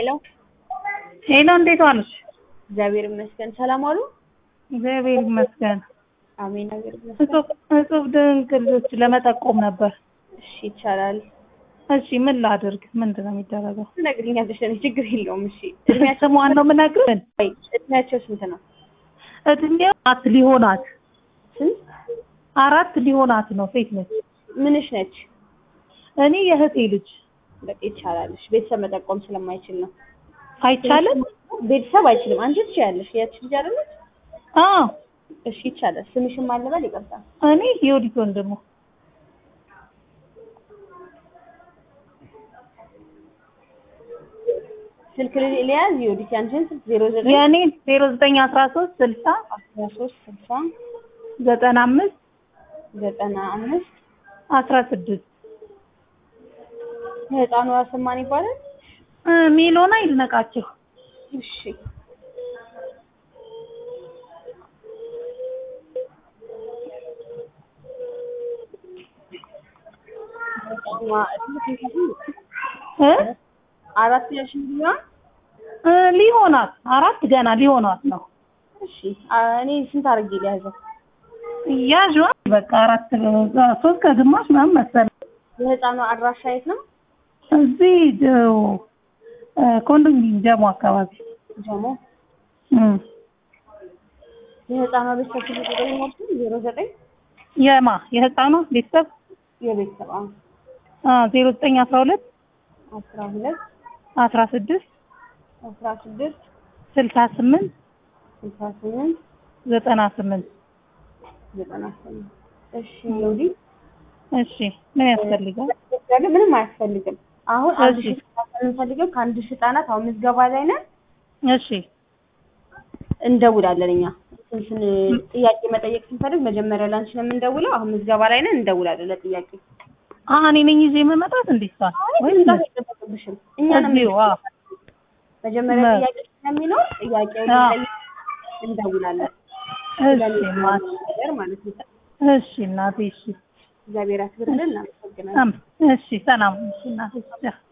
ሄሎ ሄሎ፣ እንዴት ዋልሽ? እግዚአብሔር ይመስገን። ሰላም አሉ? እግዚአብሔር ይመስገን። አሜን። እግዚአብሔር ይመስገን። እጹብ እጹብ ድንቅ ልጆች ለመጠቆም ነበር። እሺ ይቻላል። እሺ ምን ላድርግ? ምንድን ነው የሚደረገው? ትነግሪኛለሽ፣ እኔ ችግር የለውም። እሺ ስሟን ነው የምነግርህ። ወይ እድሜያቸው ስንት ነው? እድሜው አራት ሊሆናት ስንት? አራት ሊሆናት ነው። ሴት ነች። ምንሽ ነች? እኔ የእህቴ ልጅ። በቃ ይቻላል። እሺ ቤተሰብ መጠቆም ስለማይችል ነው። አይቻልም? ቤተሰብ አይችልም። አንቺ ትችያለሽ። ያቺ ልጅ አይደለች? አዎ እሺ ይቻላል። ስምሽን ማለበል ይቀርታል። እኔ የወዲት ወንድሙ። ስልክ ሊያዝ ይወዲት ያንቺን ስልክ ዜሮ ዘጠኝ የእኔን ዜሮ ዘጠኝ አስራ ሶስት ስልሳ አስራ ሶስት ስልሳ ዘጠና አምስት ዘጠና አምስት አስራ ስድስት ህፃኗ ስም ማን ይባላል? ሚሊዮን አይድነቃቸው። እሺ እ አራት ያልሽ ቢሆን እ ሊሆናት አራት ገና ሊሆናት ነው። እሺ አ- እኔ ስንት አድርጌ ሊያዘው? ያዥዋ በቃ አራት ሶስት ከግማሽ ምናምን መሰለኝ። የህፃኗ አድራሻ የት ነው? እዚህ ጀው እ ኮንዶሚኒየም ጀሞ አካባቢ ጀሞ እም የህፃኗ ቤተሰብ ስልክ ቁጥር ይሞርቱ ዜሮ ዘጠኝ የማ የህፃኗ ቤተሰብ የቤተሰብ አሁን አ ዜሮ ዘጠኝ አስራ ሁለት አስራ ሁለት አስራ ስድስት አስራ ስድስት ስልሳ ስምንት ስልሳ ስምንት ዘጠና ስምንት ዘጠና ስምንት እሺ ዮዲ እሺ ምን ያስፈልጋል? ግን ምንም አያስፈልግም። አሁን አንድ እሺ። ሺህ ህጻናት የምንፈልገው ከአንድ ሺህ ህጻናት አሁን ምዝገባ ላይ ነን። እሺ እንደውላለን እኛ ስንት ጥያቄ መጠየቅ ስንፈልግ መጀመሪያ ላንቺ ነው የምንደውለው። አሁን ምዝገባ ላይ ነን፣ እንደውላለን ለጥያቄ። አ እኔ ነኝ ይዤ የምመጣት እንዴት ሷል ወይ ምንም አይጠበቅብሽም። እኛ ነው እዚሁ አ መጀመሪያ መ- ጥያቄ ስለሚኖር ጥያቄውን አዎ። ልንጠይቅ እንደውላለን። እሺ ስለሚኖር ማት ነገር ማለት ነው። እሺ እናቴ እሺ እግዚአብሔር ያክብርልን። እናመሰግናለን። አም እሺ ሰላም እሺ እናቴ